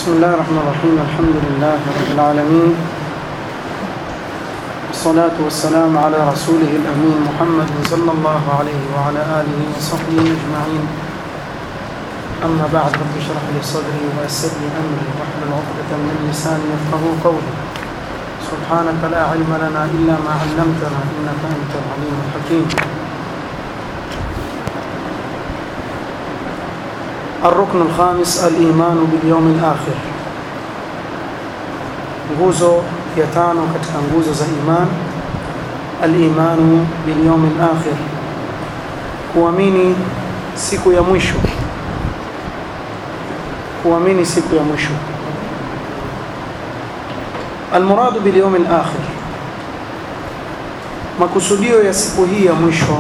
بسم الله الرحمن الرحيم الحمد لله رب العالمين والصلاة والسلام على رسوله الأمين محمد صلى الله عليه وعلى آله وصحبه أجمعين أما بعد رب اشرح لي صدري ويسر لي أمري واحلل عقدة من لساني يفقه قولي سبحانك لا علم لنا إلا ما علمتنا إنك أنت العليم الحكيم الركن الخامس الإيمان باليوم الآخر nguzo ya tano katika nguzo za iman al-imanu bil yawm al-akhir kuamini siku ya mwisho kuamini siku ya mwisho المراد باليوم الآخر makusudio ya siku hii ya mwisho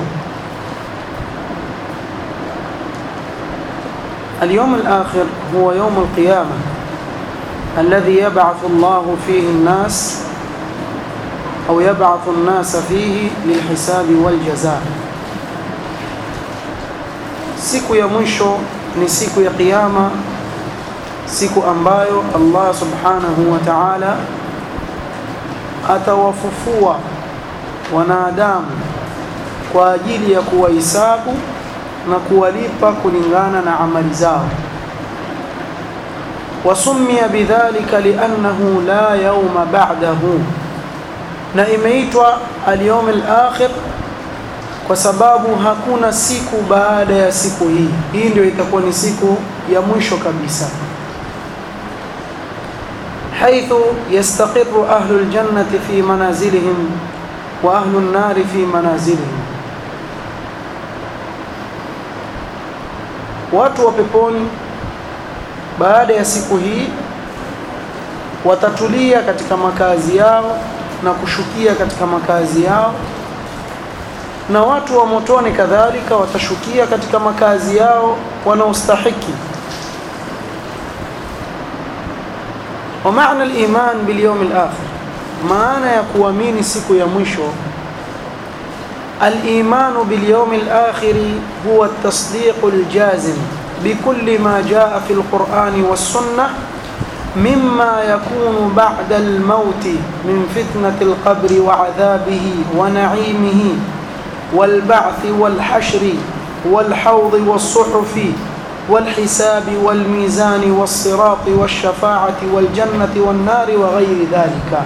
اليوم الآخر هو يوم القيامة الذي يبعث الله فيه الناس أو يبعث الناس فيه للحساب والجزاء siku ya mwisho ni siku ya kiyama siku ambayo Allah subhanahu wa ta'ala atawafufua wanadamu kwa ajili ya kuwahisabu na kuwalipa kulingana na amali zao wasumia bidhalika liannahu la yauma ba'dahu na imeitwa al-yawm al-akhir kwa sababu hakuna siku baada ya siku hii hii ndio itakuwa ni siku ya mwisho kabisa حيث يستقر أهل الجنة في منازلهم وأهل النار في منازلهم watu wa peponi baada ya siku hii watatulia katika makazi yao na kushukia katika makazi yao na watu wa motoni kadhalika watashukia katika makazi yao wanaostahiki ومعنى الإيمان باليوم الآخر معنى يكوامين سكو يمشو الإيمان باليوم الآخر هو التصديق الجازم بكل ما جاء في القرآن والسنة مما يكون بعد الموت من فتنة القبر وعذابه ونعيمه والبعث والحشر والحوض والصحف والحساب والميزان والصراط والشفاعة والجنة والنار وغير ذلك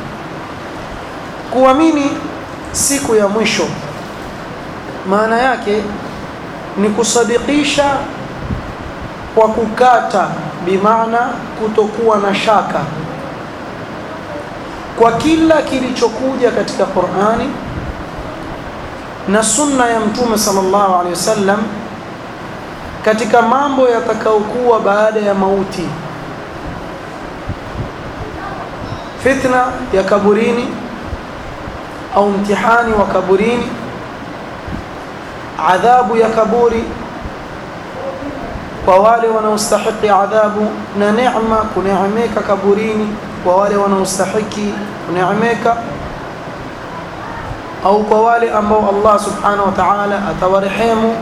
kuamini siku ya mwisho maana yake ni kusadikisha kwa kukata bimaana kutokuwa na shaka kwa kila kilichokuja katika Qur'ani na sunna ya mtume sallallahu alaihi wasallam katika mambo yatakayokuwa baada ya mauti fitna ya kaburini au mtihani wa kaburini adhabu ya kaburi kwa wale wanaostahiki adhabu na neema kuneemeka kaburini kwa wale wanaostahiki kuneemeka au kwa wale ambao Allah subhanahu wa ta'ala atawarehemu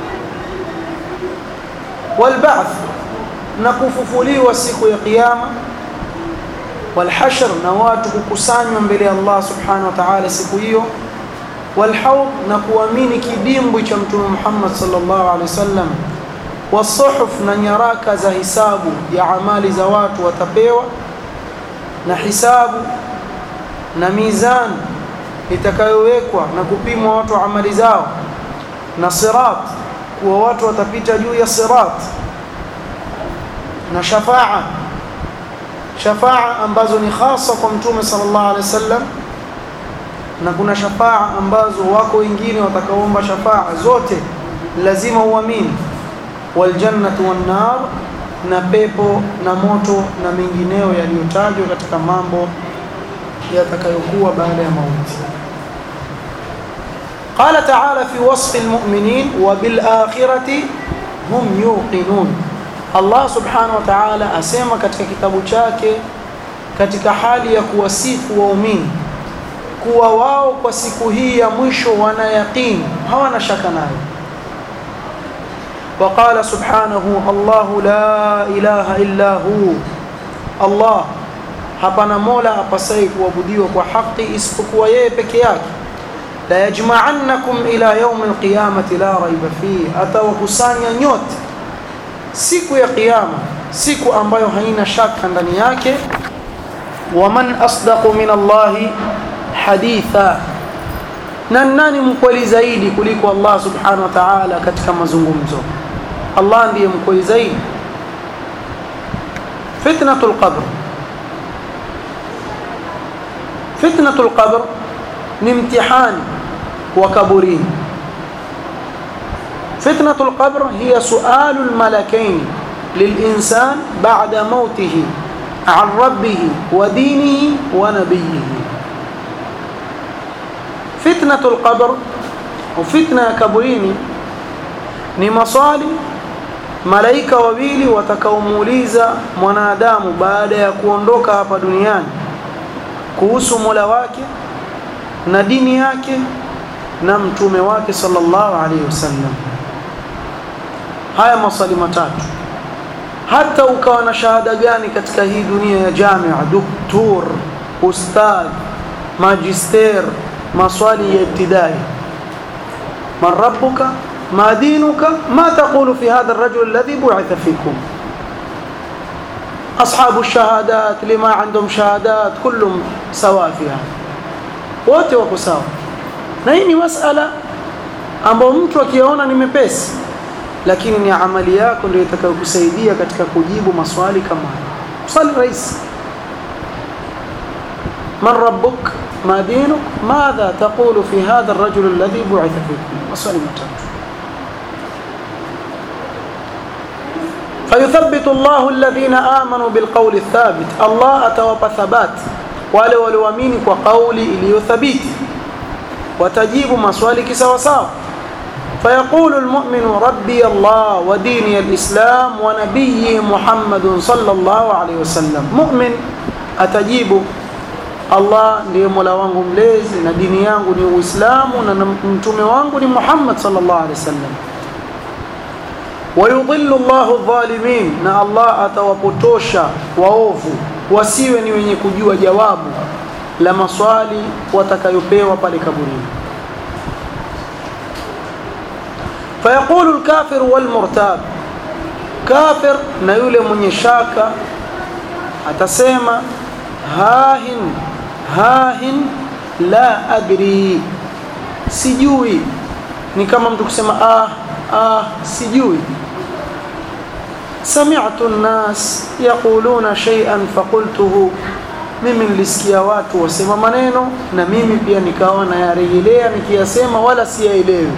والبعث نكففuliwa siku ya kiyama والحشر na watu kukusanywa mbele ya Allah subhanahu wa ta'ala siku hiyo والحوض na kuamini kidimbwi cha mtume Muhammad sallallahu alaihi wasallam والصحف na nyaraka za hisabu ya amali za watu watapewa na hisabu na mizan itakayowekwa na kupimwa watu amali zao na sirat kuwa watu watapita juu ya sirat na shafaa shafaa ambazo ni hasa kwa mtume sallallahu alaihi wasallam na kuna shafaa ambazo wako wengine watakaoomba shafaa zote lazima uamini waljannatu wan nar na pepo na moto na mengineo yaliyotajwa katika mambo yatakayokuwa baada ya mauti قال تعالى في وصف المؤمنين وبالآخرة هم يوقنون الله سبحانه وتعالى asema katika kitabu chake katika hali ya kuwasifu waumini kuwa wao kwa siku hii ya mwisho wana yaqini hawana shaka nayo وقال سبحانه الله لا إله إلا هو Allah hapana mola apasai kuabudiwa kwa haki isipokuwa yeye peke yake la yajma'annakum ila yawm alqiyamati la raiba fihi atawakusanya nyote siku ya kiyama siku ambayo haina shaka ndani yake waman asdaqu min Allahi haditha na nani mkweli zaidi kuliko Allah subhanahu wa ta'ala katika mazungumzo Allah ndiye mkweli zaidi fitnatul qabr fitnatul qabr ni mtihani wa kaburini fitnatul qabr hiya sualul malakain للإنسان بعد موته عن ربه ودينه ونبيه فتنة القبر وفتنة كبريني ni maswali malaika wawili watakaomuuliza mwanadamu baada ya kuondoka hapa duniani kuhusu Mola wake na dini yake na mtume wake sallallahu alaihi wasallam haya maswali matatu hata ukawa na shahada gani katika hii dunia ya jamia doktor ustadh magister maswali ya ibtidai man rabbuka ما دينك ما تقول في هذا الرجل الذي بعث فيكم أصحاب الشهادات لما عندهم شهادات كلهم سواء فيها wote wako sawa na hii ni masala ambayo mtu akiona ni mepesi lakini ni amali yako ndio itakayokusaidia katika kujibu maswali kama haya swali rahisi man rabbuk ma dinuk madha taqulu fi hadha الرجل الذي بعث فيكم maswali matatu فيثبت الله الذين آمنوا بالقول الثابت الله أتوب ثبات wale walioamini kwa kauli iliyothabiti watajibu maswali kisawasawa فيقول المؤمن ربي الله وديني الإسلام ونبي محمد صلى الله عليه وسلم مؤمن atajibu Allah ndiye Mola wangu mlezi na dini yangu ni Uislamu na mtume wangu ni Muhammad sallallahu alaihi wasallam wayudhillu Allahu dhalimin na Allah atawapotosha waovu wasiwe ni wenye kujua jawabu la maswali watakayopewa pale kaburini fayaqulu alkafir walmurtab kafir na yule mwenye shaka atasema hahin hahin la adri sijui ni kama mtu kusema ah ah sijui سمعت الناس يقولون شيئا فقلته mimi nilisikia watu wasema maneno na mimi pia nikawa nayarejelea nikiyasema wala siyaelewi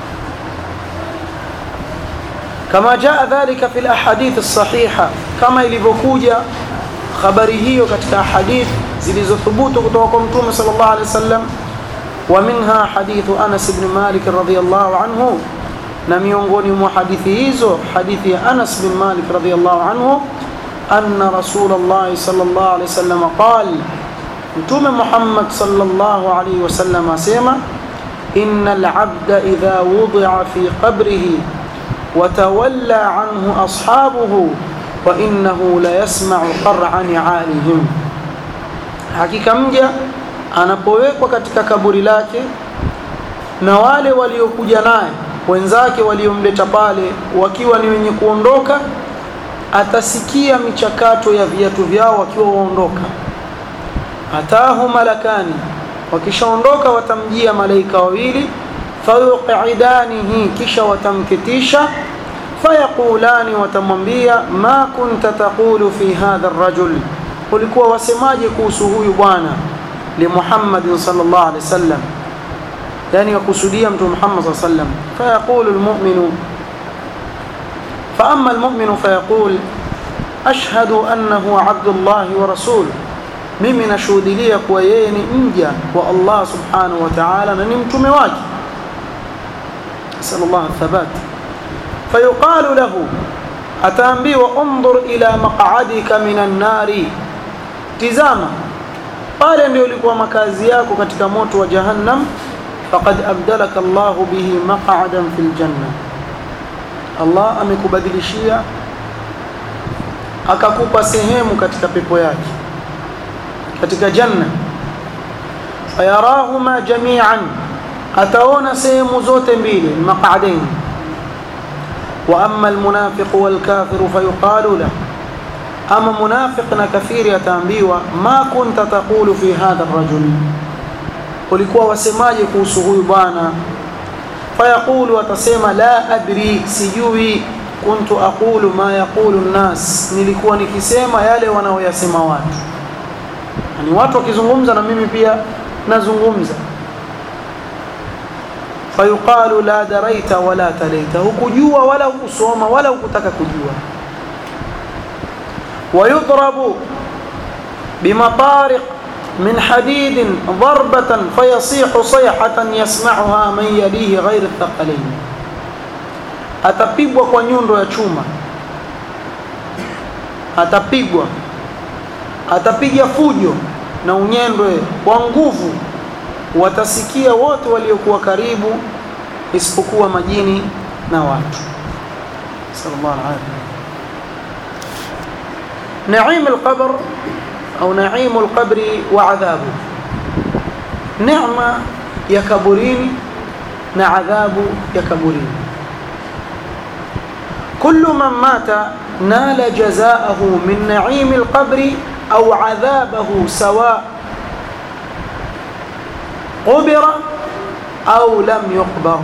kama jaa dhalika fi alahadith alsahiha kama ilivyokuja habari hiyo katika hadith zilizothubutu kutoka kwa mtume sallallahu alaihi wasallam wa minha hadithu Anas ibn Malik radhiyallahu anhu na miongoni mwa hadithi hizo hadithi ya Anas bin Malik radhiyallahu anhu anna Rasulullah sallallahu alayhi wasallam qala Mtume Muhammad sallallahu alayhi wasallam asema innal abda idha wudi'a fi qabrihi wa tawalla anhu ashabuhu wa innahu la yasma'u qar'a ni'alihim hakika mja anapowekwa katika kaburi lake na wale waliokuja naye wenzake waliomleta pale wakiwa ni wenye kuondoka atasikia michakato ya viatu vyao wakiwa waondoka atahu malakani wakishaondoka watamjia malaika wawili fayuqidanihi kisha watamketisha fayaqulani watamwambia ma kunta taqulu fi hadha arrajul ulikuwa wasemaje kuhusu huyu bwana li Muhammadin sallallahu alaihi wasallam يعني يقصديا متى محمد صلى الله عليه وسلم فيقول المؤمن فأما المؤمن فيقول أشهد أنه عبد الله ورسوله mimi nashuhudilia kuwa yeye ni mja wa Allah subhanahu wa ta'ala na ni mtume wake sallallahu thabat fayuqalu lahu ataambiwa undur ila maq'adika minan nari tizama pale ndio ulikuwa makazi yako katika moto wa jahannam faqad abdalaka Allah bihi maq'adan fil janna Allah amekubadilishia akakupa sehemu katika pepo yake katika janna fayarahuma jami'an ataona sehemu zote mbili maq'adain wa amma almunafiq walkafir fayuqalu lahu ama munafiq na kafiri ataambiwa ma kunta taqulu fi hadha arrajul ulikuwa wasemaje kuhusu huyu bwana fayaqulu atasema la adri sijui kuntu aqulu ma yaqulu nnas nilikuwa nikisema yale wanaoyasema watu yani watu wakizungumza na mimi pia nazungumza fayuqalu la daraita wala talaita hukujua wala hukusoma wala hukutaka kujua ويضرب بمطارق من حديد ضربة فيصيح صيحة يسمعها من يليه غير الثقلين atapigwa kwa nyundo ya chuma atapigwa atapiga fujo na unyendwe kwa nguvu watasikia wote waliokuwa karibu isipokuwa majini na watu sallallahu alaihi نعيم القبر أو نعيم القبر وعذابه نعمة يكبرين نعذاب يكبرين كل من مات نال جزاءه من نعيم القبر أو عذابه سواء قبر أو لم يقبر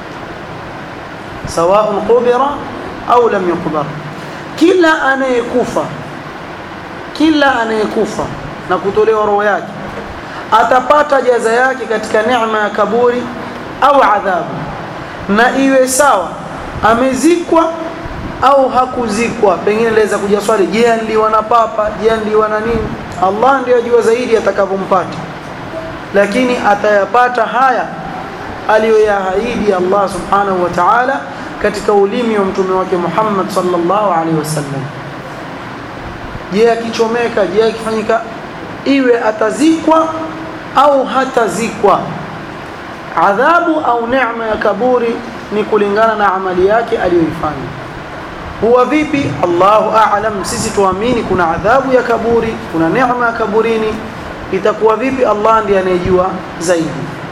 سواء قبر أو لم يقبر kila anayekufa kila anayekufa na kutolewa roho yake atapata jaza yake katika neema ya kaburi au adhabu na iwe sawa amezikwa au hakuzikwa pengine laweza kuja swali je aliwa na papa je aliwa na nini Allah ndiye ajua zaidi atakavyompata lakini atayapata haya aliyoyaahidi Allah subhanahu wa ta'ala katika ulimi wa mtume wake Muhammad sallallahu alaihi wasallam je akichomeka je akifanyika iwe atazikwa au hatazikwa adhabu au neema ya kaburi ni kulingana na amali yake aliyoifanya huwa vipi Allahu a'lam sisi tuamini kuna adhabu ya kaburi kuna neema ya kaburini itakuwa vipi Allah ndiye anayejua zaidi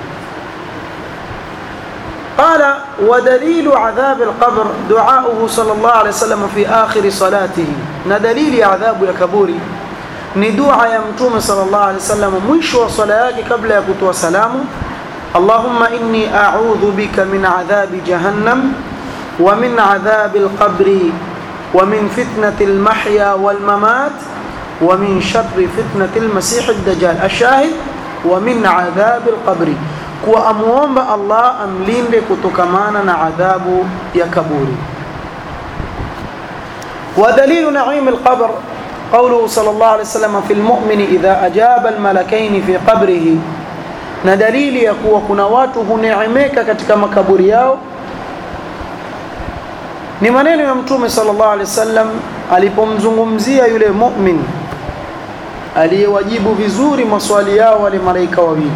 قال ودليل عذاب القبر دعاؤه صلى الله عليه وسلم في آخر صلاته ندليل عذاب يكبوري ندعى يمتوم صلى الله عليه وسلم مش وصلاك قبل يكتوى سلام اللهم إني أعوذ بك من عذاب جهنم ومن عذاب القبر ومن فتنة المحيا والممات ومن شر فتنة المسيح الدجال الشاهد ومن عذاب القبر kuwa amuomba Allah amlinde kutokamana na adhabu ya kaburi ودليل نعيم القبر قوله صلى الله عليه وسلم في المؤمن إذا أجاب الملكين في قبره na dalili ya kuwa kuna watu huneemeka katika makaburi yao ni maneno ya mtume sallallahu alaihi wasallam alipomzungumzia yule mu'min aliyewajibu vizuri maswali yao wale malaika wawili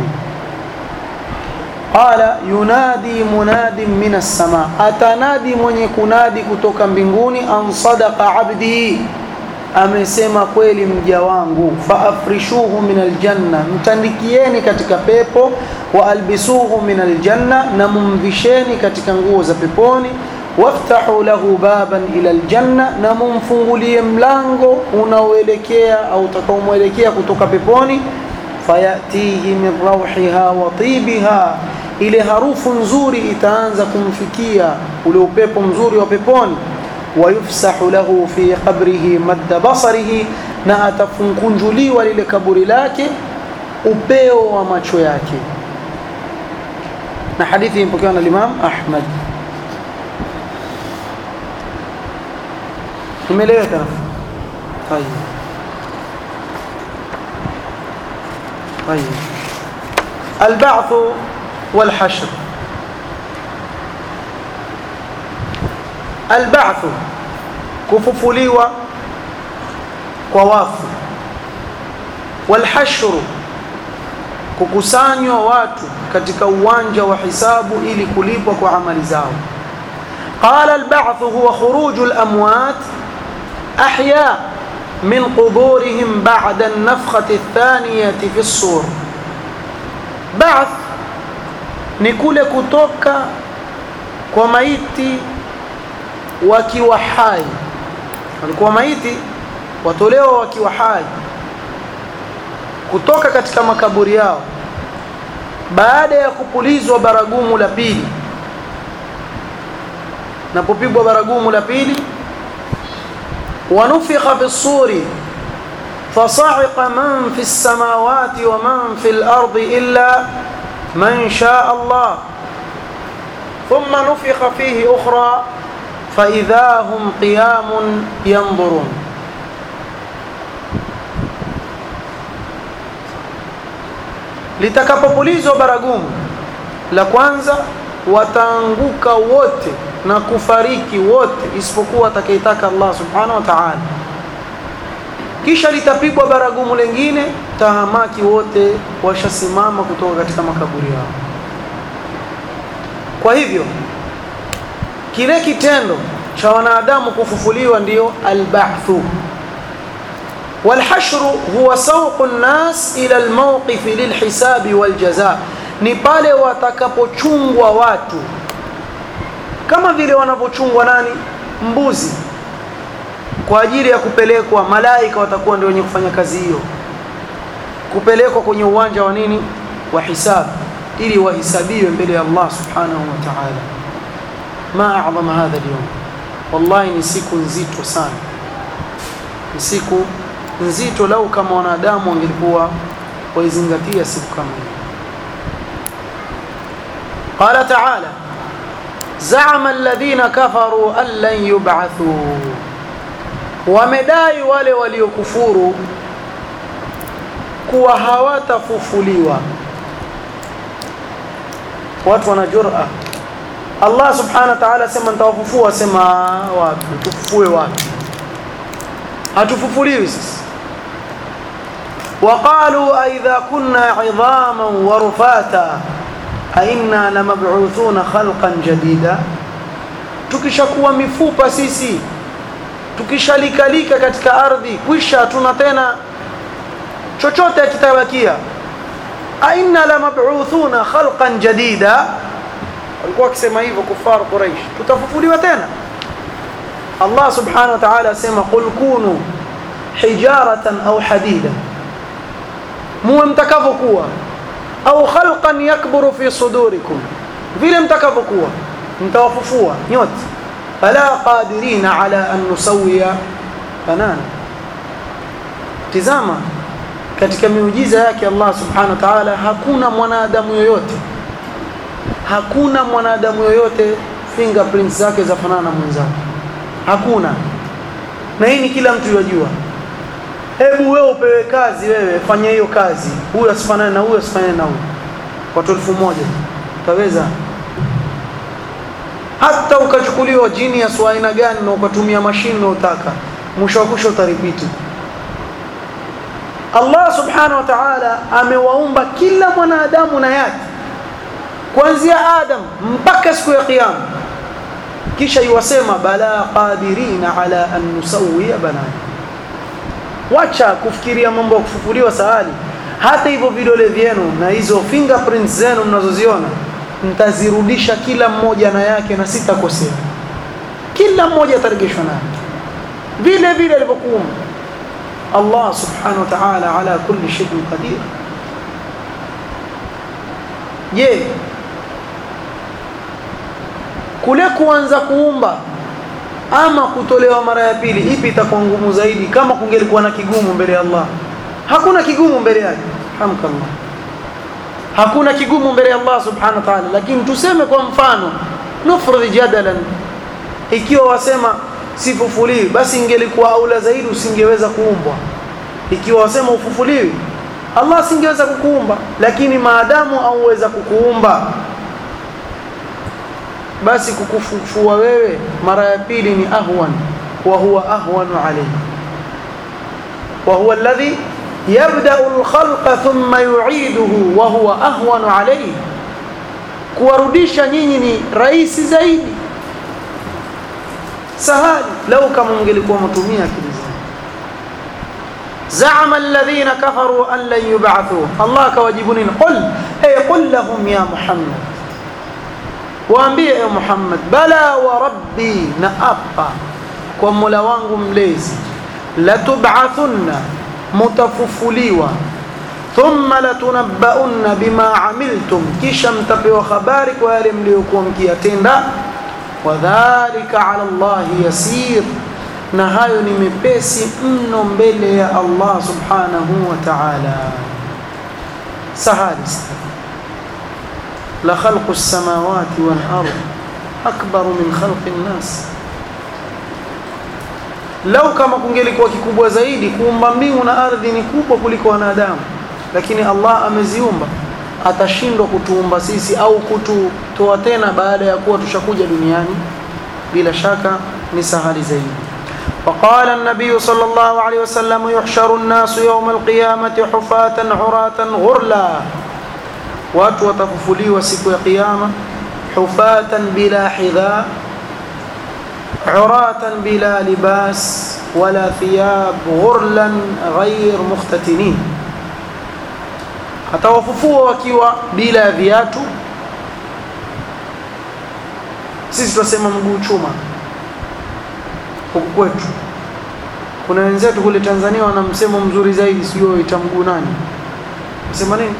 qala yunadi munadin min as-sama atanadi mwenye kunadi kutoka mbinguni an sadaqa abdi amesema kweli mja wangu faafrishuhu min aljanna mtandikieni katika pepo wa albisuhu min aljanna na mumvisheni katika nguo za peponi waftahu lahu baban ila aljanna na mumfungulie mlango unaoelekea au utakaomwelekea kutoka peponi fayatihi min rauhiha wa tibiha ile harufu nzuri itaanza kumfikia ule upepo mzuri wa peponi wayufsahu lahu fi qabrihi madda basarihi na atafunkunjuliwa lile kaburi lake upeo wa macho yake na hadithi imepokewa na Imam Ahmad imeeleweka طيب طيب البعث والحشر البعث kufufuliwa kwa wafu walhashru kukusanywa watu katika uwanja wa hisabu ili kulipwa kwa amali zao qala alba'th huwa khuruj alamwat ahya min quburihim ba'da an-nafkhati ath-thaniyati fi as-sur ba'th ni kule kutoka kwa maiti wakiwa hai walikuwa maiti watolewa wakiwa hai kutoka katika makaburi yao baada ya kupulizwa baragumu la pili napopigwa baragumu la pili wanufikha fi ssuri fasa'iqa man fi samawati wa man fi al-ardi illa man shaa Allah thumma nufikha fihi ukhra فإذا هم قيام ينظرون litakapopulizwa baragumu la kwanza wataanguka wote na kufariki wote isipokuwa atakayetaka Allah subhanahu wa ta'ala kisha litapigwa baragumu lingine tahamaki wote washasimama kutoka katika makaburi yao kwa hivyo kile kitendo cha wanadamu kufufuliwa ndiyo alba'thu والحشر هو سوق الناس إلى الموقف للحساب والجزاء ni pale watakapochungwa watu kama vile wanavyochungwa nani mbuzi kwa ajili ya kupelekwa malaika watakuwa ndio wenye kufanya kazi hiyo kupelekwa kwenye uwanja wa nini wa hisabu ili wahisabiwe mbele ya Allah subhanahu wa ta'ala ma a'zama hadha al-yawm wallahi ni siku nzito sana ni siku nzito lau kama wanadamu wangelikuwa waizingatia siku kama hii قال تعالى زعم الذين كفروا أن لن يبعثوا ومدai wale waliokufuru kuwa hawatafufuliwa watu wana jura Allah subhanahu wa ta'ala sema nitawafufua sema wapi tufufue wapi hatufufuliwi sisi وقالوا أئذا كنا عظاما ورفاتا أئنا لمبعوثون خلقا جديدا tukishakuwa mifupa sisi tukishalikalika katika ardhi kwisha hatuna tena chochote kitabakia aina la mab'uthuna khalqan jadida walikuwa wakisema hivyo kufar quraish tutafufuliwa tena Allah subhanahu wa ta'ala asema qul kunu hijaratan au hadida muwe mtakavyokuwa au khalqan yakburu fi sudurikum vile mtakavyokuwa mtawafufua nyote fala qadirina ala an nusawiya banana tizama katika miujiza yake Allah subhanahu wa ta'ala hakuna mwanadamu yoyote hakuna mwanadamu yoyote fingerprints zake zafanana na mwenzake hakuna na hii ni kila mtu yajua hebu wewe upewe kazi wewe fanya hiyo kazi huyu asifanane na huyu asifanane na huyu watu elfu moja utaweza hata ukachukuliwa genius wa aina gani na ukatumia mashine unayotaka mwisho wa kusho utaripiti Allah subhanahu wa ta'ala amewaumba kila mwanadamu na yake kuanzia Adam mpaka siku ya kiyama kisha iwasema bala qadirina ala an nusawiya banana wacha kufikiria mambo ya kufufuliwa sahali hata hivyo vidole vyenu na hizo fingerprints zenu mnazoziona mtazirudisha kila mmoja na yake na sitakosea kila mmoja atarejeshwa naye vile vile alivyokuumba Allah subhanahu wa ta'ala ala kulli shay'in qadir je kule kuanza kuumba ama kutolewa mara ya pili ipi itakuwa ngumu zaidi kama kungelikuwa na kigumu mbele ya Allah hakuna kigumu mbele yake hamkallah hakuna kigumu mbele ya Allah subhanahu wa ta'ala lakini tuseme kwa mfano nufrudhi jadalan ikiwa wasema sifufuliwi basi ingelikuwa aula zaidi usingeweza kuumbwa ikiwa wasema ufufuliwi Allah singeweza kukuumba lakini maadamu auweza kukuumba basi kukufufua wewe mara ya pili ni ahwan wa huwa ahwanu alayhi wa huwa alladhi yabda'u al-khalqa thumma yu'iduhu wa huwa ahwanu alayhi kuwarudisha nyinyi ni rahisi zaidi sahali lau kama mngelikuwa mtumia akili zenu زعم الذين كفروا أن لن يبعثوا الله كواجبنين قل أي قل لهم يا محمد waambie e Muhammad bala wa rabbi na apa kwa Mola wangu mlezi latub'athunna mutafufuliwa thumma latunabbaunna bima amiltum kisha mtapewa habari kwa yale mliokuwa mkiyatenda wadhalika ala Allahi yasir na hayo ni mepesi mno mbele ya Allah subhanahu wa ta'ala sahali la khalqu as-samawati wal ard akbar min khalqi an-nas lau kama kungelikuwa kikubwa zaidi kuumba mbingu na ardhi ni kubwa kuliko wanadamu lakini Allah ameziumba atashindwa kutuumba sisi au kututoa tena baada ya kuwa tushakuja duniani bila shaka ni sahali zaidi وقال النبي صلى الله عليه وسلم يحشر الناس يوم القيامة حفاة عراة غرلا watu watafufuliwa siku ya kiyama hufatan bila hidha uratan bila libas wala thiyab ghurlan ghair mukhtatinin atawafufua wakiwa bila viatu sisi tunasema mguu chuma huku kwetu kuna wenzetu kule Tanzania wana msemo mzuri zaidi sio ita mguu nani sema nini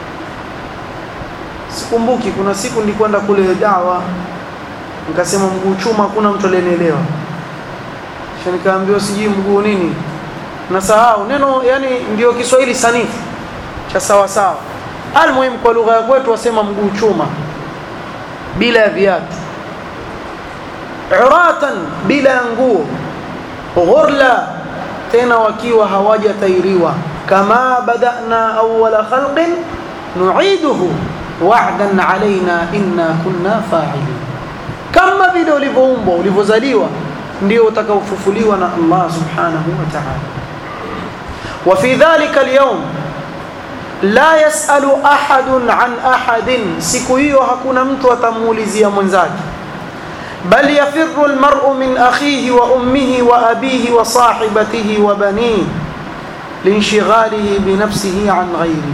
sikumbuki kuna siku nilikwenda kule dawa nikasema mguu chuma hakuna mtu aliyenielewa kisha nikaambiwa sijui mguu nini nasahau neno yani ndio Kiswahili sanifu cha sawa sawa almuhimu kwa lugha ya kwetu wasema mguu chuma bila ya viatu uratan bila ya nguo ghurla tena wakiwa hawajatairiwa kama badana awwala khalqin nu'iduhu wa'dan alaina inna kunna fa'ilin kama vile ulivyoumbwa ulivyozaliwa ndio utakaofufuliwa na Allah subhanahu wa ta'ala wa fi dhalika al-yawm la yasalu ahadun an ahadin siku hiyo hakuna mtu atamuulizia mwenzake bal yafirru almar'u min akhihi wa ummihi wa abihi wa sahibatihi wa banihi linshghalihi binafsihi an ghayrihi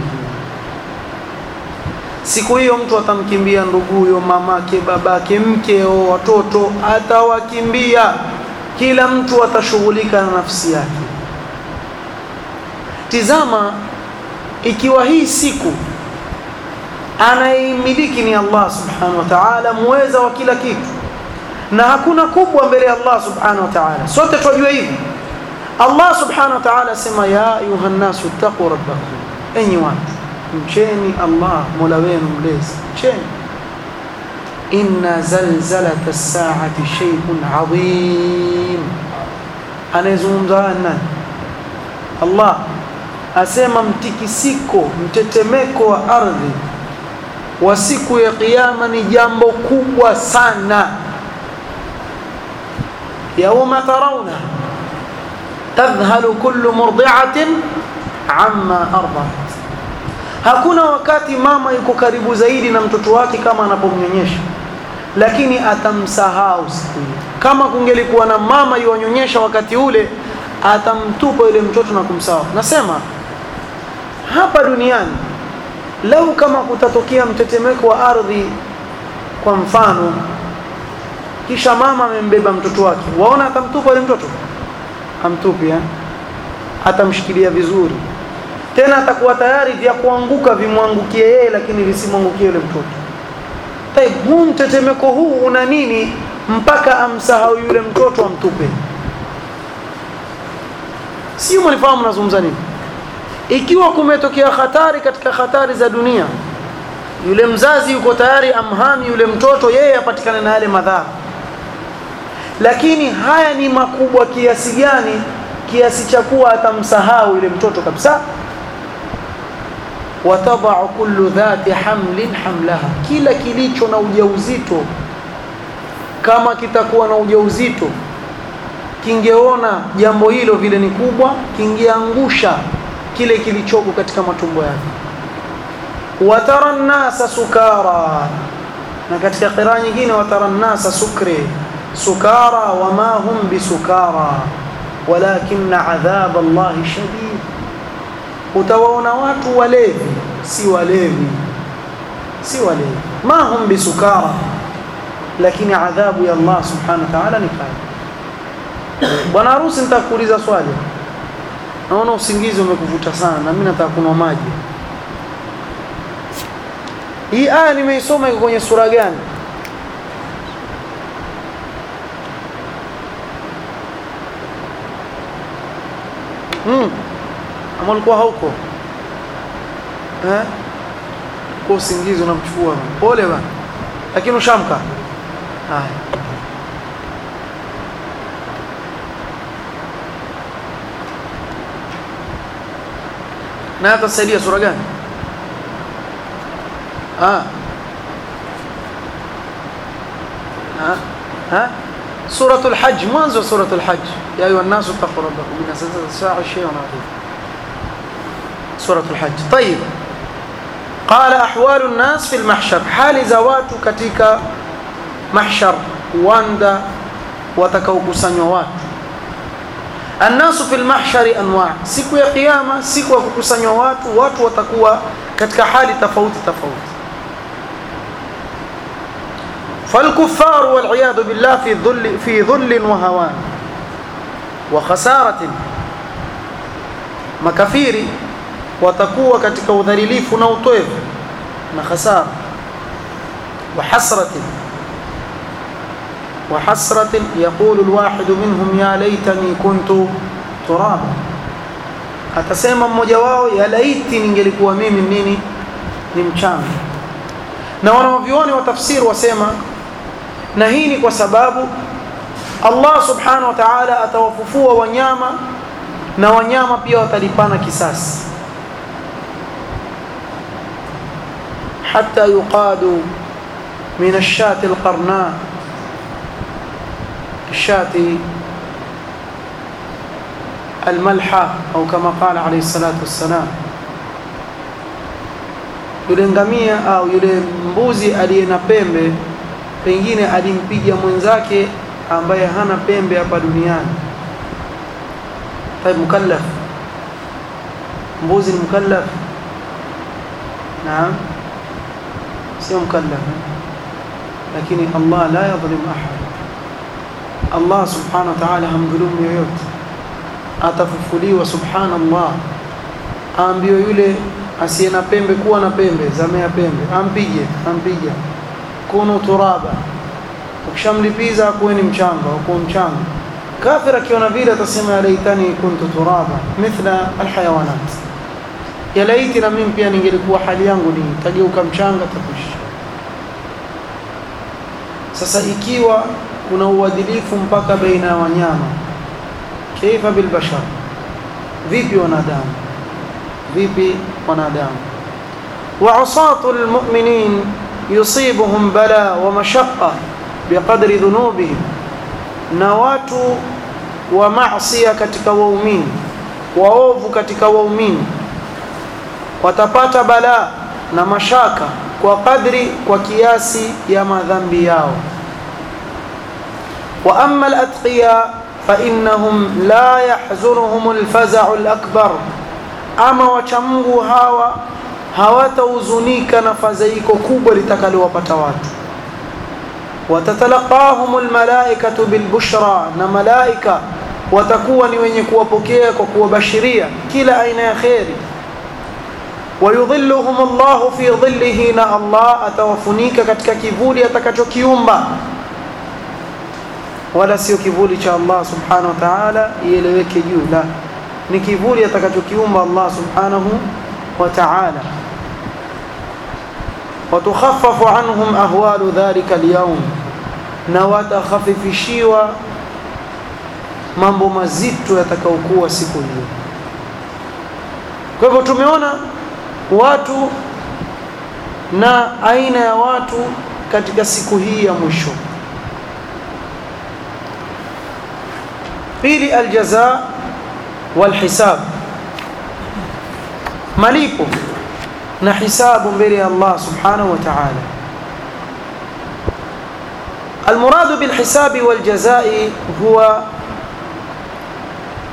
siku hiyo mtu atamkimbia nduguyo mamake babake mkeo watoto atawakimbia kila mtu atashughulika na nafsi yake tizama ikiwa hii siku anaimiliki ni Allah subhanahu wa ta'ala muweza wa kila kitu na hakuna kubwa mbele ya Allah subhanahu wa ta'ala sote tunajua hivi Allah subhanahu wa ta'ala sema ya ayuha nasu taqu rabbakum enyi watu mcheni Allah mola wenu mlezi mcheni inna zalzalata as-sa'ati shay'un 'azim anayezungumza nani Allah asema mtikisiko mtetemeko wa ardhi wa siku ya kiyama ni jambo kubwa sana yauma tarawna tadhhalu kullu murdi'atin amma arda'at hakuna wakati mama yuko karibu zaidi na mtoto wake kama anapomnyonyesha lakini atamsahau siku hiyo kama kungelikuwa na mama yuwanyonyesha wakati ule atamtupa yule mtoto na kumsahau nasema hapa duniani lau kama kutatokea mtetemeko wa ardhi kwa mfano kisha mama amembeba mtoto wake waona atamtupa yule mtoto amtupi eh? atamshikilia vizuri tena atakuwa tayari vya kuanguka vimwangukie yeye lakini visimwangukie yule mtoto Taib, huu mtetemeko huu una nini mpaka amsahau yule mtoto amtupe sio mlifahamu nazungumza nini ikiwa kumetokea hatari katika hatari za dunia yule mzazi yuko tayari amhami yule mtoto yeye apatikane na yale madhara lakini haya ni makubwa kiasi gani kiasi cha kuwa atamsahau yule mtoto kabisa watadau kullu dhati hamlin hamlaha kila kilicho na ujauzito kama kitakuwa na ujauzito kingeona jambo hilo vile ni kubwa kingeangusha kile kilichoko katika matumbo yake watara nnasa sukara na katika qiraa nyingine watara nnasa sukre sukara wama hum bisukara walakinna adhab Allahi shadid utawaona watu walevi si walevi si walevi ma hum bisukara lakini adhabu ya Allah subhanahu wa ta'ala ni kali bwana harusi nitakuuliza swali naona usingizi umekuvuta sana na mimi nataka kunywa maji hii aya nimeisoma iko kwenye sura gani hmm. ama ulikuwa hauko eh? kwa usingizi unamchukua pole bana lakini ushamka haya na atasaidia sura gani ah ah ah suratul hajj mwanzo suratul hajj ya ayuha an-nasu taqu rabbakum inna zalzalata as-sa'ati shay'un 'azim suratul hajj طيب قال احوال الناس في المحشر حال زوات katika mahshar wanda watakaokusanywa watu الناس في المحشر انواع siku ya kiyama siku ya kukusanywa watu watu watakuwa katika hali tofauti tofauti فالكفار والعياذ بالله في ظل في ظل وهوان وخسارة makafiri watakuwa katika udhalilifu na utoevu na khasara wa hasratin وحسرة يقول الواحد منهم يا ليتني كنت ترابا atasema mmoja wao ya laiti ningelikuwa mimi nini ni mchanga na wanavyuoni wa tafsiri wasema na hii ni kwa sababu Allah subhanahu wa ta'ala atawafufua wanyama na wanyama pia watalipana kisasi hatta yuqadu min ash-shati al-qarna الشاة الملحة أو كما قال عليه الصلاة والسلام yule ngamia au yule mbuzi aliye na pembe pengine alimpiga mwenzake ambaye hana pembe hapa duniani طيب mukallaf mbuzi ni mukallaf naam sio mukallaf lakini Allah la yadhlim ahad Allah subhanahu wa ta'ala hamdhulumu yoyote atafufuliwa subhanallah aambiwe yule asiye na pembe kuwa na pembe zamea pembe ampige ampiga kunu turaba ukishamlipiza akuweni mchanga akuwa mchanga kafir akiona vile atasema ya laitani kuntu turaba mithla alhayawanat ya laiti na mimi pia ningelikuwa hali yangu ni tageuka mchanga takushi sasa ikiwa kuna uadilifu mpaka baina ya wanyama kaifa bilbashar vipi wanadamu vipi wanadamu وعصاة المؤمنين يصيبهم بلاء ومشقة بقدر ذنوبهم نوات ومعصية katika waumini waovu katika waumini watapata balaa na mashaka kwa kadri kwa kiasi ya madhambi yao وأما الأتقياء فإنهم لا يحزنهم الفزع الأكبر أما وشمغوا هاوا hawatahuzunika na fadhaiko kubwa litakalowapata watu watatalaqahum almalaikatu bilbushra na malaika watakuwa ni wenye kuwapokea kwa kuwabashiria kila aina ya kheri wayudhilluhum Allahu fi dhillihi na Allah atawafunika katika kivuli atakachokiumba wala sio kivuli cha Allah subhanahu wa ta'ala ieleweke juu la ni kivuli atakachokiumba Allah subhanahu wa ta'ala وتخفف عنهم أهوال ذلك اليوم na watakhafifishiwa mambo mazito yatakayokuwa siku hiyo kwa hivyo tumeona watu na aina ya watu katika siku hii ya mwisho pili aljaza walhisab malipo na hisabu mbele ya Allah subhanahu wa ta'ala المراد بالحساب والجزاء هو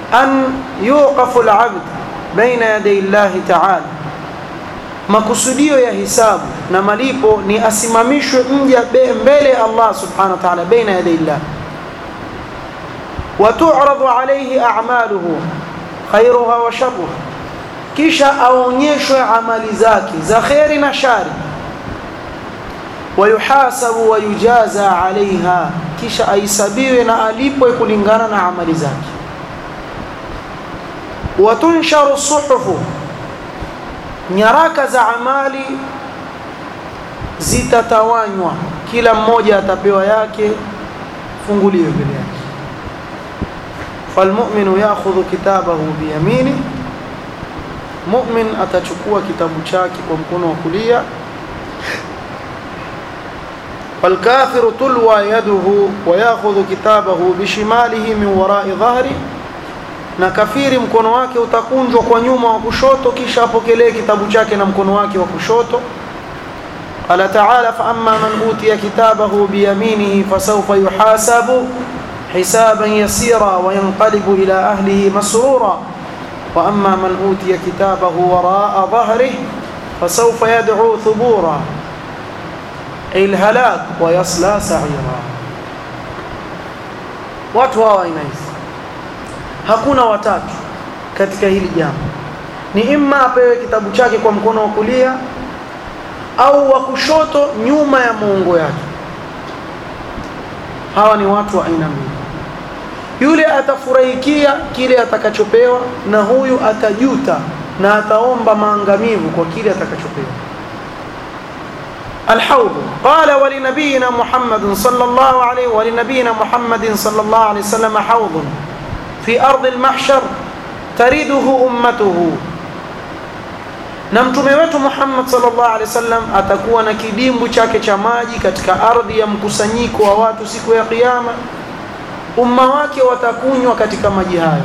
an yuqafu al-abd baina yaday Allah ta'ala makusudio ya hisabu na malipo ni asimamishwe mja mbele ya Allah subhanahu wa ta'ala baina yaday Allah wa tu'radu alayhi a'maluhu khairuha wa sharruha kisha aonyeshwe amali zake za khairi na shari wayuhasabu wayujaza alaiha kisha aisabiwe na alipwe kulingana na amali zake watunsharu suhufu nyaraka za amali zitatawanywa kila mmoja atapewa yake funguliwe mbele yake falmu'minu ya'khudhu kitabahu biyamini mu'min atachukua kitabu chake kwa mkono wa kulia فالكافر تلوى يده وياخذ كتابه بشماله من وراء ظهره na kafiri mkono wake utakunjwa kwa nyuma wa kushoto kisha apokelee kitabu chake na mkono wake wa kushoto qala ta'ala fa amma man utiya kitabahu biyaminihi fasawfa yuhasabu hisaban yasira wa yanqalibu ila ahlihi masrura wa amma man utiya kitabahu wara'a dhahrihi fasawfa yad'u thubura الهلاك ويصلى سعيرا watu hawa aina hizi hakuna watatu katika hili jambo ni imma apewe kitabu chake kwa mkono wa kulia au wa kushoto nyuma ya muungo yake hawa ni watu wa aina mbili yule atafurahikia kile atakachopewa na huyu atajuta na ataomba maangamivu kwa kile atakachopewa الحوض قال ولنبينا محمد صلى الله عليه ولنبينا محمد صلى الله عليه وسلم حوض في أرض المحشر ترده أمته na mtume wetu Muhammad sallallahu alaihi wasallam atakuwa na kidimbu chake cha maji katika ardhi ya mkusanyiko wa watu siku ya kiyama umma wake watakunywa katika maji hayo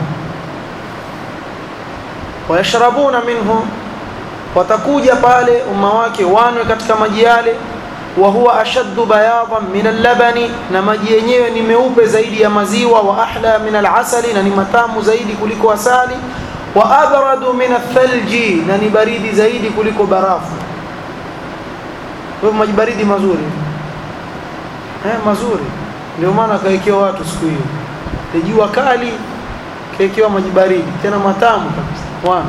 wayashrabuna minhu watakuja pale umma wake wanwe katika maji yale wa huwa ashaddu bayadan min al-labani na maji yenyewe ni meupe zaidi ya maziwa wa ahla min al-asali na ni matamu zaidi kuliko asali wa abradu min ath-thalji na ni baridi zaidi kuliko barafu kwa maji baridi mazuri eh mazuri ndio maana kaekewa watu siku hiyo jua kali kaekewa maji baridi tena matamu kabisa wana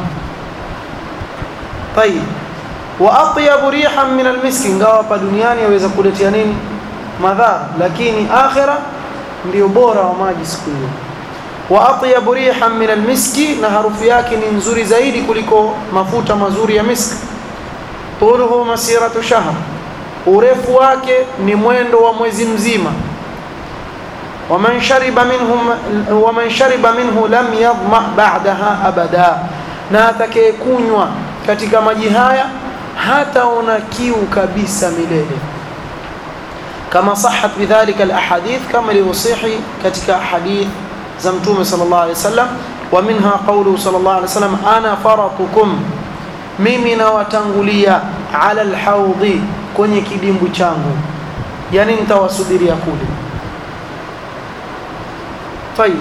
طيب واطيب ريحا من المسك ingawa hapa duniani yaweza kuletea nini madhara lakini akhira ndio bora wa maji siku hiyo wa atyab rihan min almiski na harufu yake ni nzuri zaidi kuliko mafuta mazuri ya miski tuluhu masiratu shahr urefu wake ni mwendo wa mwezi mzima waman shariba minhu waman shariba minhu lam yadhma ba'daha abada na atakayekunywa katika maji haya hataona kiu kabisa milele kama sahat bidhalika alahadith kama ilivyosihi katika hadith za mtume sallallahu alaihi wasallam wa minha qawluhu sallallahu alaihi wasallam ana faratukum mimi nawatangulia ala alhawdi kwenye kidimbu changu yani nitawasubiria kule tayib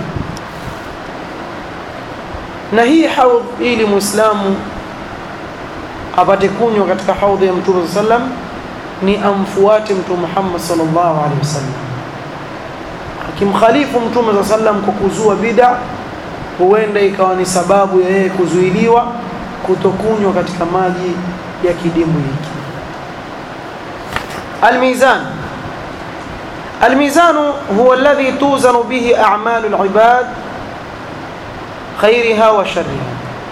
na hii haudh ili muislamu apate kunywa katika haudhi ya mtume sallam ni amfuate mtume Muhammad sallallahu alaihi wasallam akimkhalifu mtume sallam kwa kuzua bid'a huenda ikawa ni sababu ya yeye kuzuiliwa kutokunywa katika maji ya kidimbwi hiki الميزان الميزان هو الذي توزن به أعمال العباد خيرها وشرها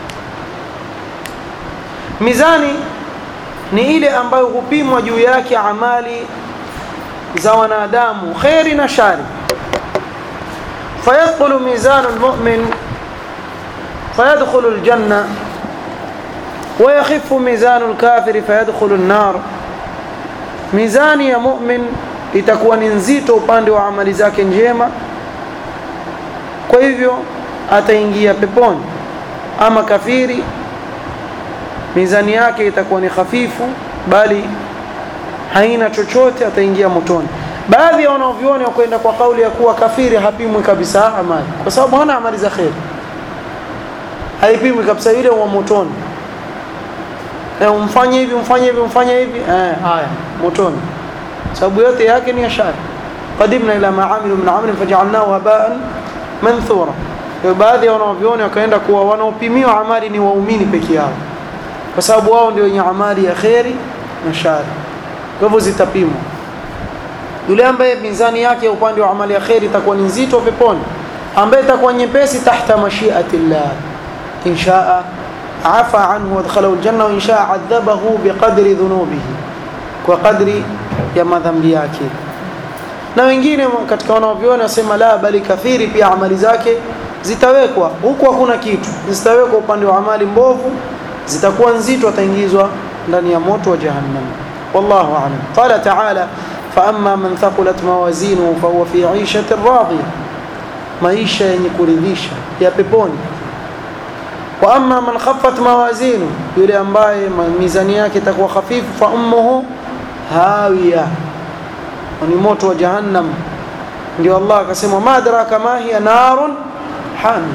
mizani ni ile ambayo hupimwa juu yake amali za wanadamu khairi na shari fayadkhulu mizanu almu'min fayadkhulu aljanna ويخف ميزان الكافر فيدخل النار mizani ya mu'min itakuwa ni nzito upande wa amali zake njema kwa hivyo ataingia peponi ama kafiri mizani yake itakuwa ni hafifu bali haina chochote ataingia motoni baadhi ya wanavyuoni wakwenda kwa kauli ya kuwa kafiri hapimwi kabisa amali kwa sababu hana amali za kheri haipimwi kabisa yule wa motoni eh, umfanye hivi umfanye hivi umfanye hivi eh, haya motoni sababu yote yake ni ya shari qadimna ila ma amilu min amalin faj'alnahu haba'an manthura kwa baadhi ya wanaoviona wakaenda kuwa wanaopimiwa amali ni waumini peke yao kwa sababu wao ndio wenye amali ya kheri na shari kwa hivyo zitapimwa yule ambaye mizani yake upande wa amali ya kheri itakuwa ni nzito peponi ambaye itakuwa nyepesi tahta mashiati llah in shaa afa anhu wadkhalahu aljanna wa in shaa adhabahu biqadri dhunubihi kwa kadri ya madhambi yake na wengine katika wanaoviona wasema la bali kathiri pia amali zake zitawekwa huku hakuna kitu zitawekwa upande wa amali mbovu zitakuwa nzito ataingizwa ndani ya moto wa jahannam wallahu a'lam qala ta'ala فأما من ثقلت موازينه فهو في عيشة راضية maisha yenye kuridhisha ya peponi wa amma man khaffat mawazinu yule ambaye mizani yake itakuwa hafifu fa ummuhu hawiya ni moto wa jahannam ndio Allah akasema madraka ma hiya narun hamia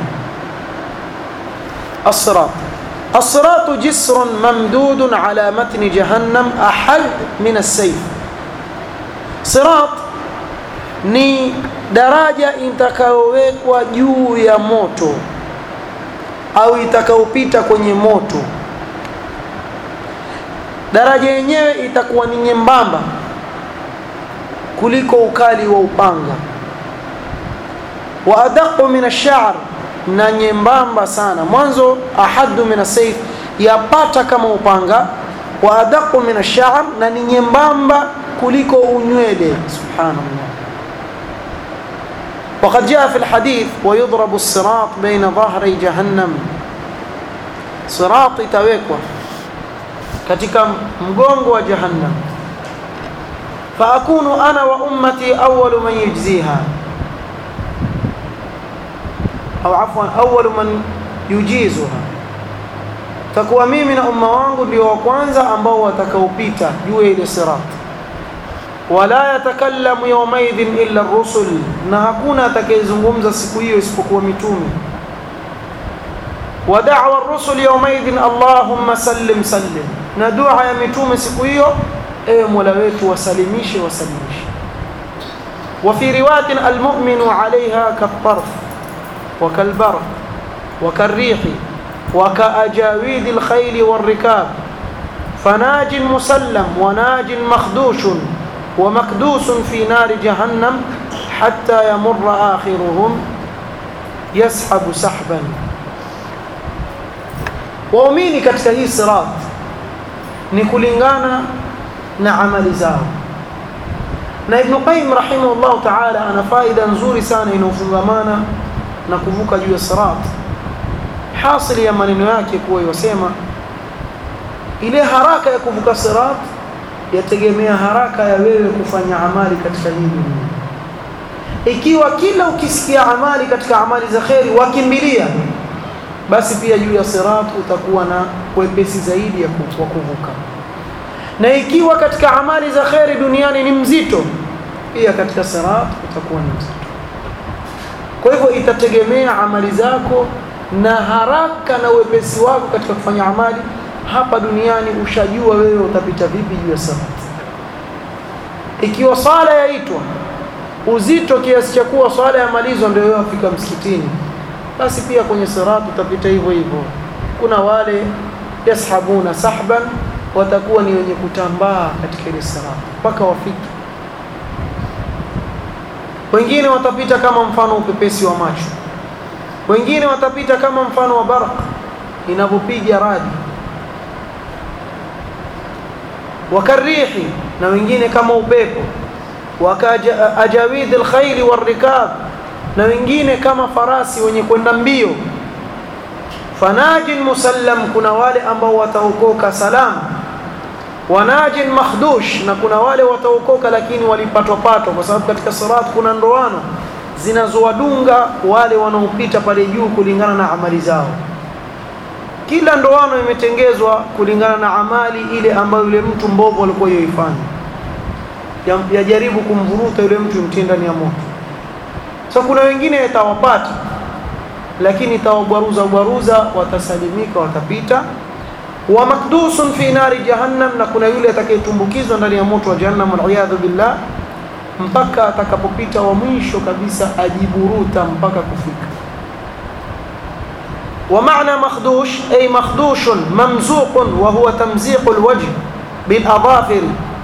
الصراط الصراط جسر ممدود على متن جهنم أحد من السيف صراط ni daraja itakayowekwa juu ya moto au itakayopita kwenye moto daraja yenyewe itakuwa ni nyembamba kuliko ukali wa upanga wa adaqu min ash-sha'r na nyembamba sana mwanzo ahaddu min as-sayf yapata kama upanga wa adaqu min ash-sha'r na ni nyembamba kuliko unywele subhanallah وقد جاء في الحديث ويضرب الصراط بين ظهري جهنم صراط itawekwa katika mgongo wa jahannam faakunu ana wa ummati awwalu man yujziha au afwan awwalu man yujizuha takuwa mimi na umma wangu ndio wa kwanza ambao watakaopita juu ya ile sirat wala yatakallamu yawmaidhin illa ar-rusul na hakuna atakayezungumza siku hiyo isipokuwa mitume wa da'wa ar-rusul yawmaidhin allahumma sallim sallim na dua ya mitume siku hiyo ewe mola wetu wasalimishe wasalimishe wa fi riwayatin al-mu'minu 'alayha kat-tarf wa kal-barq wa kar-rih wa ka-ajawid al-khayl war-rikab فناج مسلم وناج مخدوش ومكدوس في نار جهنم حتى يمر آخرهم يسحب سحبا waumini katika hii sirat ni kulingana na amali zao na Ibn Qayyim rahimahullah ta'ala ana faida nzuri sana inayofungamana na kuvuka juu ya sirat hasili ya maneno yake kuwa yosema ile haraka ya kuvuka sirat yategemea haraka ya wewe kufanya amali katika hii dunia ikiwa kila ukisikia amali katika amali za kheri wakimbilia basi pia juu ya sirat utakuwa na wepesi zaidi ya kuvuka na ikiwa katika amali za kheri duniani ni mzito pia katika sirat utakuwa ni mzito kwa hivyo itategemea amali zako na haraka na wepesi wako katika kufanya amali hapa duniani ushajua wewe utapita vipi juu ya sirat ikiwa swala yaitwa uzito kiasi cha kuwa swala ya malizo ndio wewe afika msikitini basi pia kwenye sirat utapita hivyo hivyo kuna wale yashabuna sahban watakuwa ni wenye kutambaa katika ile sirat mpaka wafike wengine watapita kama mfano upepesi wa macho wengine watapita kama mfano wa barq inavyopiga radi wakarihi na wengine kama upepo wakaja ajawid alkhayl warikab na wengine kama farasi wenye kwenda mbio fanajin musallam kuna wale ambao wataokoka salama wanajin makhdush na kuna wale wataokoka lakini walipatwa patwa kwa sababu katika sirat kuna ndoano zinazowadunga wale wanaopita pale juu kulingana na amali zao kila ndoano imetengezwa kulingana na amali ile ambayo yule mtu mbovu alikuwa yoifanya yajaribu kumvuruta yule mtu mtie ndani ya moto so kuna wengine yatawapata lakini itawabwaruza bwaruza watasalimika watapita wa makdusun fi nari jahannam na kuna yule atakayetumbukizwa ndani ya moto wa jahannam waliyadhu billah mpaka atakapopita wa mwisho kabisa ajiburuta mpaka kufika ومعنى مخدوش أي مخدوش ممزوق وهو تمزيق الوجه بالأظافر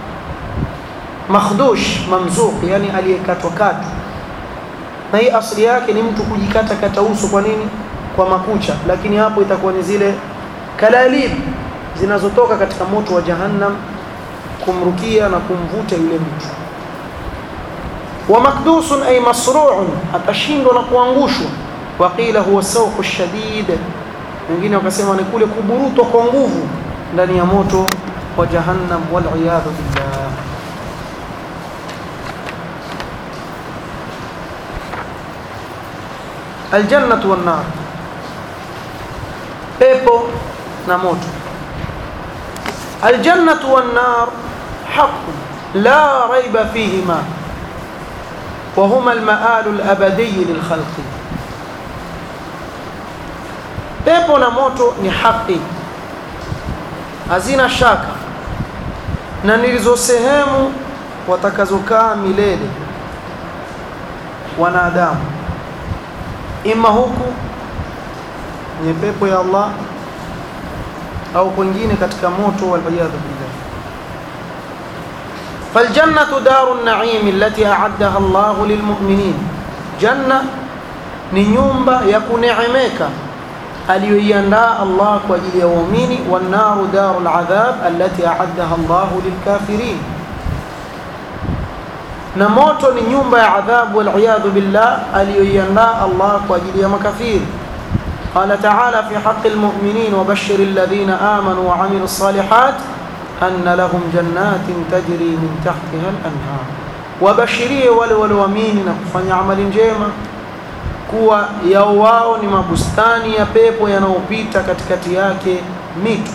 مخدوش ممزوق يعني aliyekatwa katwa na hii asili yake ni mtu kujikata kata uso kwa nini kwa makucha lakini hapo itakuwa ni zile kalalib zinazotoka katika moto wa jahannam kumrukia na kumvuta yule mtu wa makdusun ay masru'un atashindwa na kuangushwa waqila huwa sawqu shadid wengine wakasema ni kule kuburutwa kwa nguvu ndani ya moto wa jahannam wal iyadhu billah aljannatu wan nar pepo na moto aljannatu wan nar haqq la rayba fihima وهما المآل الأبدي للخلق pepo na moto ni haki hazina shaka na nilizo sehemu watakazokaa milele wanadamu ima huku kwenye pepo ya Allah au kwingine katika moto waliyadhu billah فالجنة دار النعيم التي أعدها الله للمؤمنين جنة ni nyumba ya kuneemeka aliyoiandaa Allah kwa ajili ya waumini wannaru darul adhab allati a'addaha Allah lilkafirin na moto ni nyumba ya adhabu wal billah aliyoiandaa Allah kwa ajili ya makafiri قال تعالى في حق المؤمنين وبشر الذين آمنوا وعملوا الصالحات أن لهم جنات تجري من تحتها الأنهار وبشريه والوامين نكفن عمل جيما kuwa yao wao ni mabustani ya pepo yanayopita katikati yake mito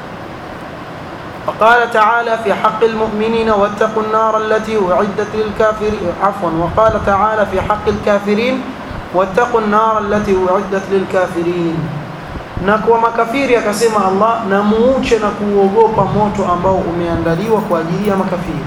وقال تعالى في حق المؤمنين واتقوا النار التي أعدت للكافرين عفوا وقال تعالى في حق الكافرين واتقوا النار التي أعدت للكافرين na kwa makafiri akasema Allah na muuche na kuogopa moto ambao umeandaliwa kwa ajili ya makafiri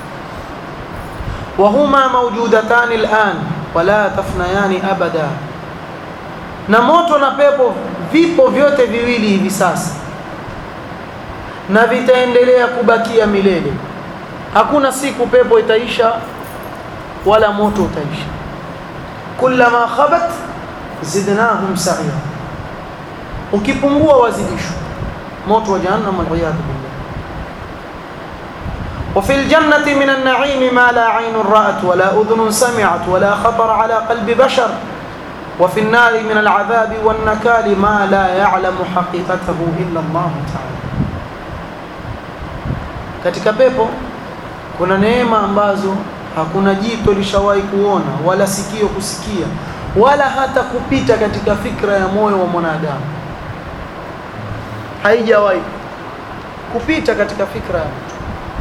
wahuma mawjudatani al'an wala tafnayani abada na moto na pepo vipo vyote viwili hivi sasa na vitaendelea kubakia milele hakuna siku pepo itaisha wala moto utaisha kullama khabat zidnahum sa'ira ukipungua wazidishwa moto wa jahannam waliyadhu billah وفي الجنة من النعيم ما لا عين رأت ولا أذن سمعت ولا خطر على قلب بشر وفي النار من العذاب والنكال ما لا يعلم حقيقته إلا الله تعالى katika pepo kuna neema ambazo hakuna jito lishawahi kuona wala sikio kusikia wala hata kupita katika fikra ya moyo wa mwanadamu haijawahi kupita katika fikra ya mtu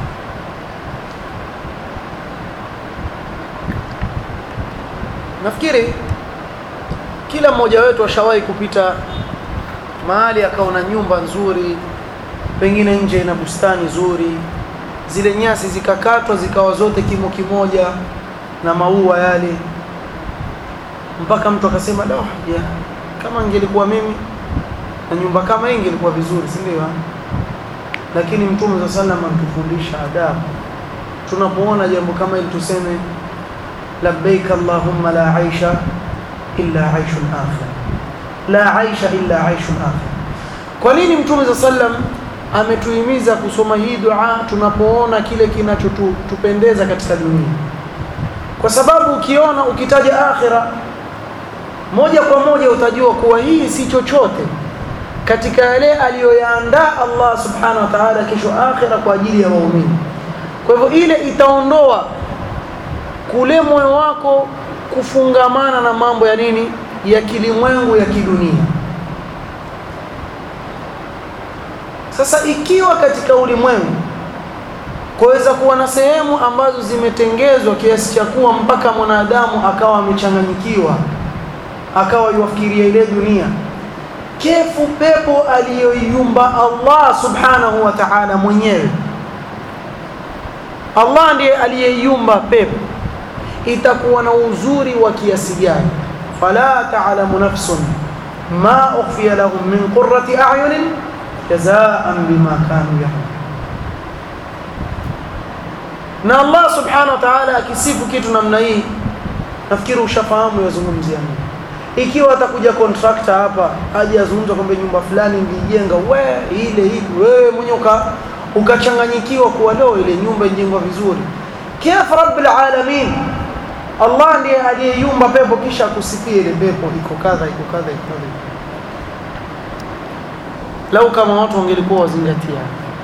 nafikiri kila mmoja wetu ashawahi kupita mahali akaona nyumba nzuri pengine nje ina bustani nzuri zile nyasi zikakatwa zikawa zote kimo kimoja na maua yale mpaka mtu akasema la yeah, kama ingelikuwa mimi na nyumba kama hii ingelikuwa vizuri si ndio lakini mtume za sallam anatufundisha adabu tunapoona jambo kama hili tuseme labbaik allahumma la aisha illa aishul akhir la aisha illa aishul akhir kwa nini mtume za sallam ametuhimiza kusoma hii dua tunapoona kile kinachotupendeza katika dunia kwa sababu ukiona ukitaja akhira moja kwa moja utajua kuwa hii si chochote katika yale aliyoyaandaa Allah subhanahu wa ta'ala kesho akhira kwa ajili ya waumini kwa hivyo ile itaondoa kule moyo wako kufungamana na mambo ya nini ya kilimwengu ya kidunia sasa ikiwa katika ulimwengu kuweza kuwa na sehemu ambazo zimetengezwa kiasi cha kuwa mpaka mwanadamu akawa amechanganyikiwa akawa yuafikiria ile dunia kefu pepo aliyoiumba Allah subhanahu wa ta'ala mwenyewe Allah ndiye aliyeiumba pepo itakuwa na uzuri wa kiasi gani fala ta'lamu nafsun ma ukhfiya lahum min qurrati a'yunin jazaan bima kanu ya'malun na Allah subhanahu wa ta'ala akisifu kitu namna hii nafikiri ushafahamu yazungumzia nini ikiwa atakuja contractor hapa aje azungumza kwamba nyumba fulani nilijenga we ile hivi wewe mwenyewe uka ukachanganyikiwa kuwa leo ile nyumba ijengwa vizuri kif rabbil alamin Allah ndiye aliyeyumba pepo kisha akusifia ile pepo iko kadha iko kadha iko kadha lau kama watu wangelikuwa wazingatia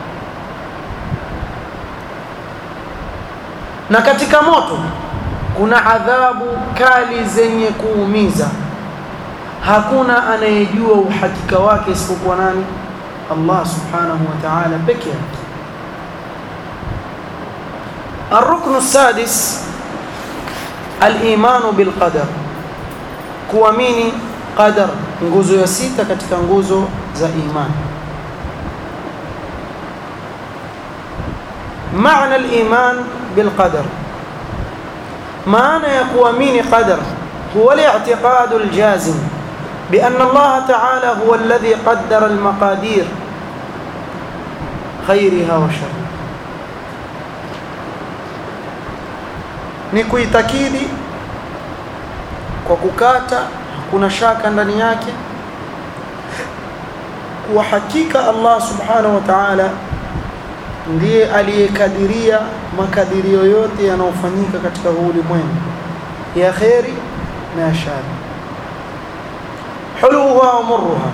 na katika moto kuna adhabu kali zenye kuumiza hakuna anayejua uhakika wake isipokuwa nani Allah subhanahu wa ta'ala peke yake الركن السادس الإيمان بالقدر kuamini qadar nguzo ya sita katika nguzo za imani معنى الإيمان بالقدر معنى يقوامين قدر هو الاعتقاد الجازم بأن الله تعالى هو الذي قدر المقادير خيرها وشرها ni kuitakidi kwa kukata hakuna shaka ndani yake kuwa hakika Allah subhanahu wa ta'ala ndiye aliyekadiria makadirio yote yanayofanyika katika huu ulimwengu ya kheri na ya shari huluha wa murruha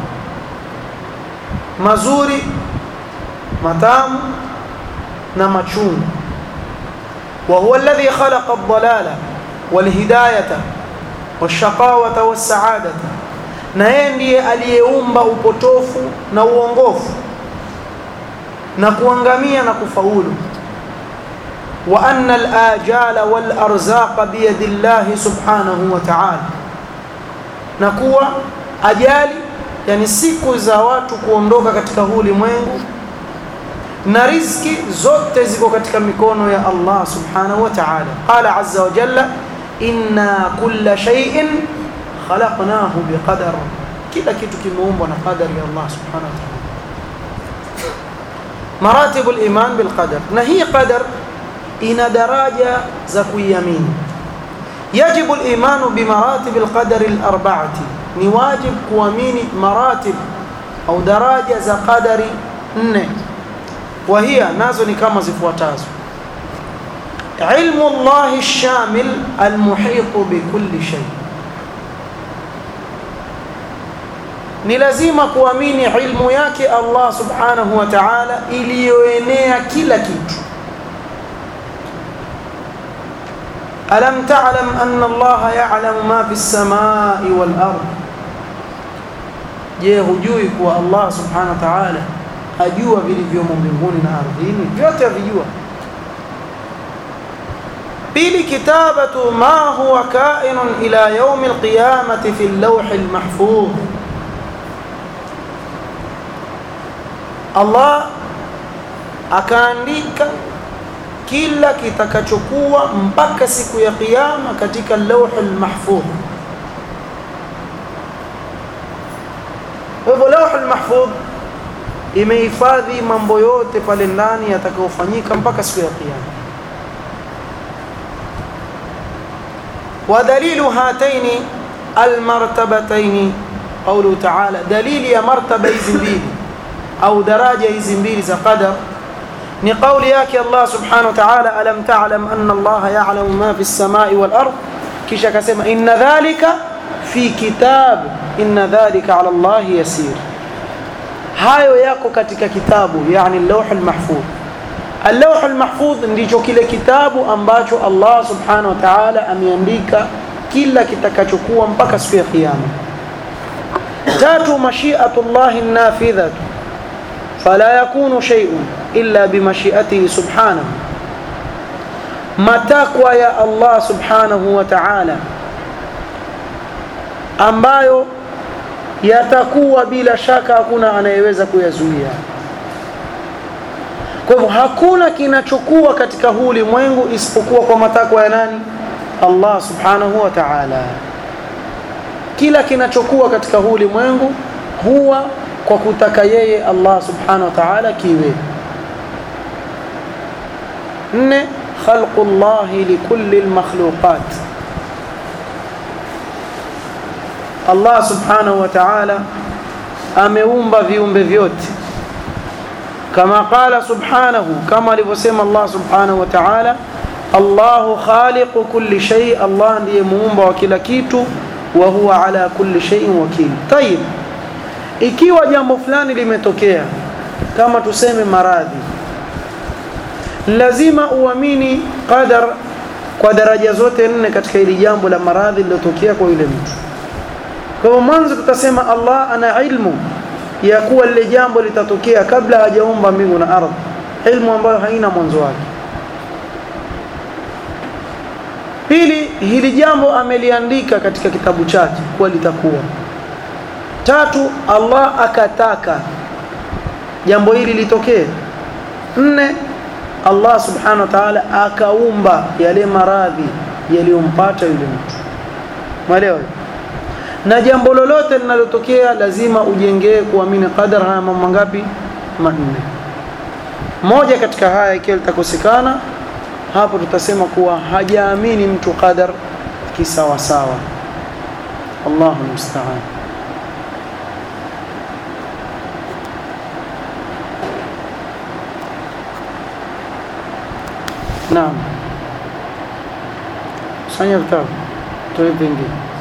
mazuri matamu na machungu وهو الذي خلق الضلالة والهداية والشقاوة والسعادة na yeye ndiye aliyeumba upotofu na uongofu na kuangamia na kufaulu wa anna al-ajala wal arzaqa bi yadi Allah subhanahu wa ta'ala na kuwa ajali yani siku za watu kuondoka katika huu ulimwengu na riziki zote ziko katika mikono ya Allah subhanahu wa ta'ala qala azza wa jalla inna kulla shay'in khalaqnahu biqadar kila kitu kimeumbwa na qadari ya Allah subhanahu wa ta'ala maratibu al-iman bil qadar na hii qadar ina daraja za kuiamini yajibu al-iman bi maratib al-qadar al-arba'ati ni wajib kuamini maratib au daraja za qadari nne وهي nazo ni kama zifuatazo علم الله الشامل المحيط بكل شيء ni lazima kuamini ilmu yake Allah subhanahu wa ta'ala iliyoenea kila kitu alam ta'lam anna Allah ya'lamu ma fi as-samai wal ard je hujui kuwa Allah subhanahu wa ta'ala ajua vilivyomo mbinguni na ardhini vyote avijua pili kitabatu ma huwa kainun ila yaumi alqiyamati fi llauhi lmahfudh Allah akaandika kila kitakachokuwa mpaka siku ya kiyama katika lauhi lmahfudh kwa hivyo lauhi lmahfudh imehifadhi mambo yote pale ndani yatakayofanyika mpaka siku ya kiyama ودليل هاتين المرتبتين قوله تعالى دليل يا مرتبة زمبيل أو درجة زمبيل ذا قدر نقول ياك الله سبحانه وتعالى ألم تعلم أن الله يعلم ما في السماء والأرض كيشا كسيما إن ذلك في كتاب إن ذلك على الله يسير hayo yako katika kitabu yani lawh almahfudh اللوح المحفوظ ndicho kile kitabu ambacho Allah subhanahu wa ta'ala ameandika kila kitakachokuwa mpaka siku ya kiyama tatu mashi'atullah an-nafidhah fala yakunu shay'un illa bimashi'atihi subhanahu matakwa ya Allah subhanahu wa ta'ala ambayo yatakuwa bila shaka hakuna anayeweza kuyazuia kwa hivyo hakuna kinachokuwa katika huu ulimwengu isipokuwa kwa matakwa ya nani Allah subhanahu wa ta'ala kila kinachokuwa katika huu ulimwengu huwa kwa kutaka yeye Allah subhanahu wa ta'ala kiwe nne khalqu Allah likulli almakhluqat Allah subhanahu wa ta'ala ameumba viumbe vyote kama qala subhanahu kama alivyosema Allah subhanahu wa ta'ala Allahu khaliqu kulli shay Allah ndiye muumba wa kila kitu wa huwa ala kulli shay'in wakil tayib ikiwa jambo fulani limetokea kama tuseme maradhi lazima uamini qadar kwa daraja zote nne katika hili jambo la maradhi lilotokea kwa yule mtu kwa hivyo mwanzo tutasema Allah ana ilmu ya kuwa lile jambo litatokea kabla hajaumba mbingu na ardhi ilmu ambayo haina mwanzo wake pili hili jambo ameliandika katika kitabu chake kuwa litakuwa tatu Allah akataka jambo hili litokee nne Allah subhanahu wa ta'ala akaumba yale maradhi yaliyompata yule mtu mwelewa na jambo lolote linalotokea lazima ujengee kuamini qadar haya mambo mangapi manne moja katika haya ikiwa litakosekana hapo tutasema kuwa hajaamini mtu qadar kisawasawa Allahu musta'an Naam. Sanya vitabu. Toe vingi.